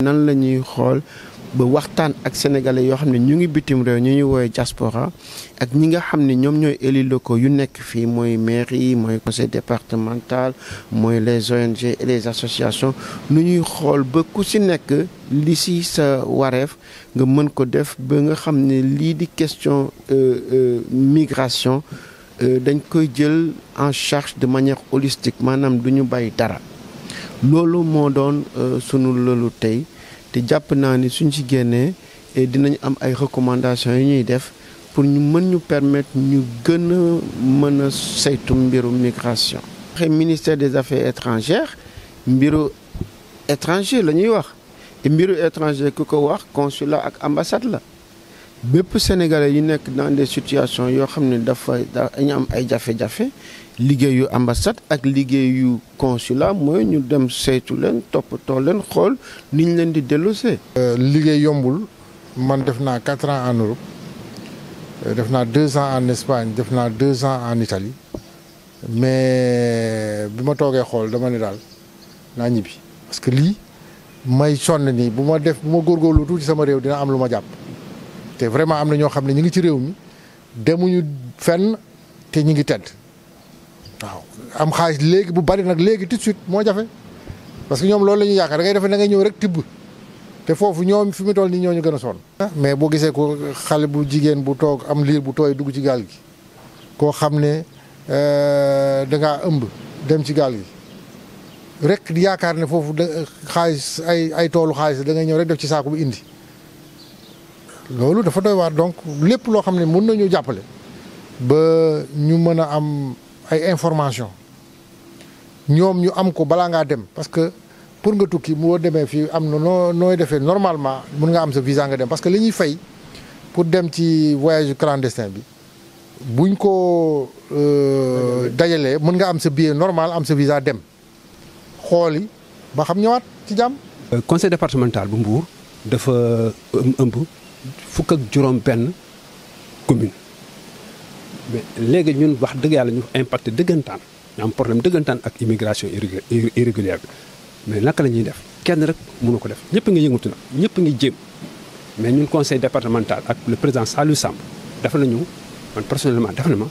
nan la ñuy xool ba waxtaan ak sénégalais yoo xam ne ñu ngi bitim réew ñu ñuy woowee diaspora ak ñi nga xam ne ñoom ñooy élus locaux yu nekk fii mooy mairie mooy conseil départemental mooy les ONG et les associations nu ñuy xool ba ku si nekk li si sa wareef nga mën ko def ba nga xam ne lii di question migration dañ koy jël en charge de manière holistique maanaam du ñu bàyyi dara loolu moo doon sunu loolu tey te jàpp naa ni suñ ci génnee dinañ am ay recommandations yu ñuy def pour ñu mën ñu permettre ñu gën a mën a saytu mbiru migration. waxe ministère des affaires étrangères mbiru étranger la ñuy wax te mbiru étranger ku ko wax consulat ak ambassade la bépp sénégalais yu nekk dans des situations yoo xam ne dafa dañu am ay jafe-jafe liggéeyu ambassade ak liggéeyu consulat mooy ñu dem saytu leen toppatoo leen xool ni ñu leen di delloosee. liggéey yombul man def naa quatre ans en Europe def naa deux ans en Espagne def naa deux ans en Italie mais bi ma toogee xool dama ne daal naa ñibbi parce que lii may sonn nii bu ma def bu ma góorgóorlu tuuti sama réew dina am lu ma jàpp te vraiment am na ñoo xam ne ñu ngi ci réew mi demuñu fenn te ñu ngi tedd. waaw am xaalis léegi bu bari nag léegi tout de suite moo jafe parce que ñoom loolu la ñuy yaakaar da ngay defe da ngay ñëw rek tibb te foofu ñoom fi mu toll nii ñoo ñu gën a sonn. mais boo gisee ko xale bu jigéen bu toog am liir bu tooy dugg ci gaal gi koo xam ne da ngaa ëmb dem ci gaal gi rek di yaakaar ne foofu da xaalis ay ay toolu xaalis da ngay ñëw rek def ci saako bu indi loolu dafa doy waar donc lépp loo xam ne mën nañu jàppale ba ñu mën a am. ay information ñoom ñu am ko balaa ngaa dem parce que pour nga tukki moo demee fii am na noo nooy defee normalement mun nga am sa visa nga dem parce que li ñuy fay pour dem ci voyage clandestin bi buñ ko dajalee mën nga am sa billet normal am sa visa dem xooli ba xam ñëwaat ci jàmm. conseil départemental bu Mbour dafa ëmb fukk ak juróom benn commune mais léegi ñun wax dëgg yàlla ñu impacté dëggantaan ñu am problème dëggantaan ak immigration irrégulière bi mais naka la ñuy def kenn rek mënu ko def ñëpp ngi yëngatu na ñëpp ngi jéem mais ñun conseil départemental ak le président Saliou Samb dafa nañu man personnellement dafa na ma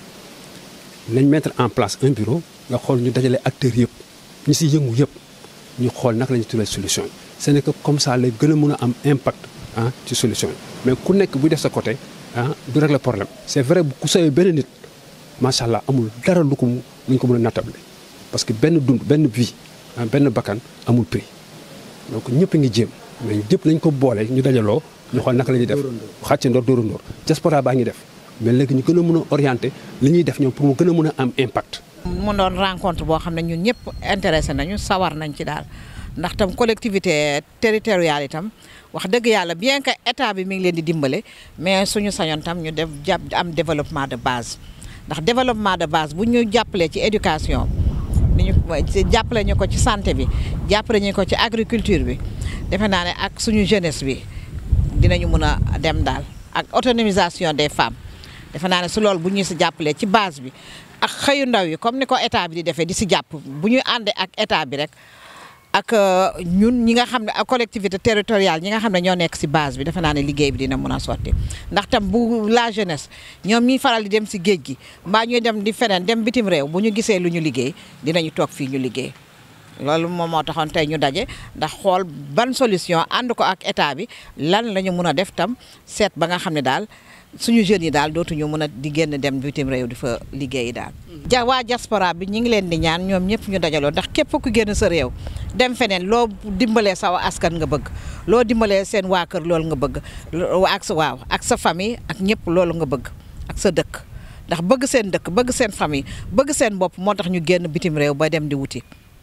nañ mettre en place un bureau nga xool ñu dajale acteurs yëpp ñu si yëngu yëpp ñu xool naka la ñuy trouver solution yi ce n'est que comme ça lay gën a mën a am impact ah ci solution yi mais ku nekk bu def sa côté ah du régler problème c'est vrai bu ku sawee benn nit macha allah amul dara lu ko lu ñu ko mën a nattable parce que benn dund benn vie benn bakkan amul prix donc ñëpp ngi jéem mais ñëpp nañ ko boole ñu dajaloo ñu xool naka la ñuy def xàcce ndoor dóoru ndoor diaspora baa ngi def mais léegi ñu gën a mën a orienté li ñuy def ñoom pour mu gën a mën a am impact. mu doon rencontre boo xam ne ñun ñëpp intéressé nañu sawar nañ ci daal ndax tam collectivité territoriale itam wax dëgg yàlla bien que état bi mi ngi leen di dimbale mais suñu sañoon tam ñu def jàpp am développement de base ndax développement de base bu ñu jàppalee ci éducation ni ñu jàppale ñu ko ci santé bi jàppale ñu ko ci agriculture bi defe naa ne ak suñu jeunesse bi dinañu mën a dem daal ak autonomisation des femmes defe naa ne su loolu bu ñu si jàppalee ci base bi ak xëyu ndaw yi comme ni ko état bi di defee di si jàpp bu ñu àndee ak état bi rek ak ñun ñi nga xam ne ak collectivité territoriale ñi nga xam ne ñoo nekk si base bi defe naa ne liggéey bi dina mën a sotti ndax tam bu la jeunesse ñoom ñuy faral di dem si géej gi mbaa ñuy dem di feneen dem bitim réew bu ñu gisee lu ñu liggéey dinañu toog fii ñu liggéey loolu moom moo taxoon tey ñu daje ndax xool ban solution ànd ko ak état bi lan la ñu mun a def tam seet ba nga xam ne daal suñu jeunes yi daal dootuñu mën a di génn dem bitim réew di fa liggéeyi daal. ja waa diaspora bi ñu ngi leen di ñaan ñoom ñëpp ñu dajaloo ndax képp ku génn sa réew dem feneen loo dimbalee sa askan nga bëgg loo dimbalee seen waa kër loolu nga bëgg ak sa waaw ak sa famille ak ñëpp loolu nga bëgg ak sa dëkk ndax bëgg seen dëkk bëgg seen famille bëgg seen bopp moo tax ñu génn bitim réew ba dem di wuti.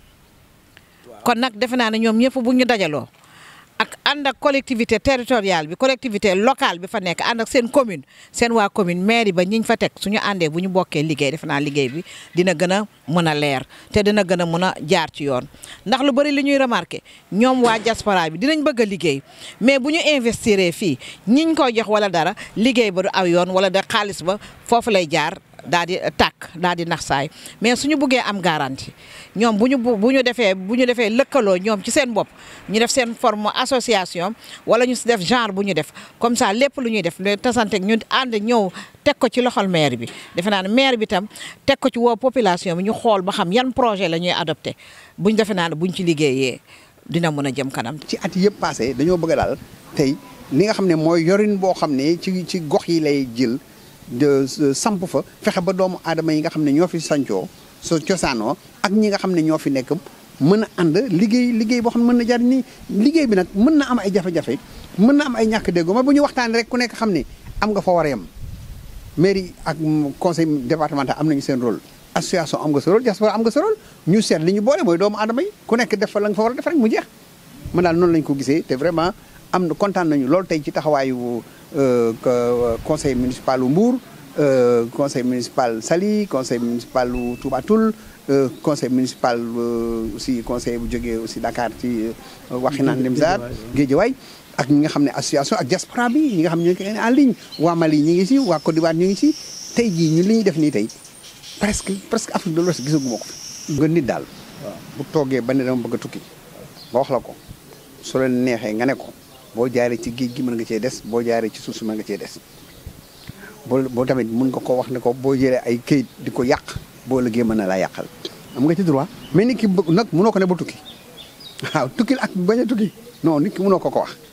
kon nag defe naa ne ñoom ñëpp bu ñu dajaloo ak ànd ak collectivité territoriale bi collectivité locale bi fa nekk ànd ak seen commune seen waa commune mairie ba ñiñ fa teg suñu àndee bu ñu bokkee liggéey defe naa liggéey bi dina gën a mën a leer te dina gën a mën a jaar ci yoon ndax lu bari li ñuy remarqué ñoom waa diaspora bi dinañ bëgg a liggéey mais bu ñu investir fii ñiñ koy jox wala dara liggéey ba du aw yoon wala da xaalis ba foofu lay jaar daal di tàkk daal di nax saay mais suñu buggee am garantie ñoom bu ñu bu ñu defee bu ñu defee lëkkaloo ñoom ci seen bopp ñu def seen forme association wala ñu def genre bu ñu def comme ça lépp lu ñuy def le tasante ñu ànd ñëw teg ko ci loxol maire bi defe naa ne maire bi tam teg ko ci woo population bi ñu xool ba xam yan projet la ñuy adopté buñ defe naa ne buñ ci liggéeyee dina mën a jëm kanam. ci at yëpp passé dañoo bëgg daal tey li nga xam ne mooy yorin boo xam ne ci ci gox yi lay jël de samp fa fexe ba doomu aadama yi nga xam ne ñoo fi sancoo so cosaanoo ak ñi nga xam ne ñoo fi nekk mën a ànd liggéey liggéey boo xam ne mën na jar ni liggéey bi nag mën na am ay jafe-jafe mën na am ay ñàkk déggoo ma bu ñu waxtaanee rek ku nekk xam ne am nga fa war a yem mairie ak conseil départemental am nañu seen rôle association am nga sa rôle diaspora am nga sa rôle ñu seet li ñu boole mooy doomu aadama yi ku nekk def fa la nga fa war a def rek mu jeex man daal noonu lañ ko gisee te vraiment am na kontaan nañu loolu tey ci taxawaayu conseil municipal u Mbour conseil municipal Saly conseil municipal u Touba Toul conseil municipal aussi conseil bu jógee aussi Dakar ci Waxinaan Nimzaat Guédiawaye ak ñi nga xam ne association ak diaspora bi ñi nga xam ne ñu ngi en ligne waa Mali ñi ngi si waa Côte d'Ivoire ñu ngi si tey jii ñu li ñuy def nii tey presque presque Afrique de l'Ouest gisaguma ko fi nga nit daal bu toogee ba ne dama bëgg a tukki ba wax la ko su leen neexee nga ne ko boo jaaree ci géej gi mën nga cee des boo jaaree ci suuf si mën nga cee des boo boo tamit mën nga ko wax ne ko boo jëlee ay këyit di ko yàq boo liggéey mën na laa yàqal am nga ci droit mais nit ki nag mënoo ko ne ba tukki waaw tukkil ak bañ a tukki non nit ki mënoo ko ko wax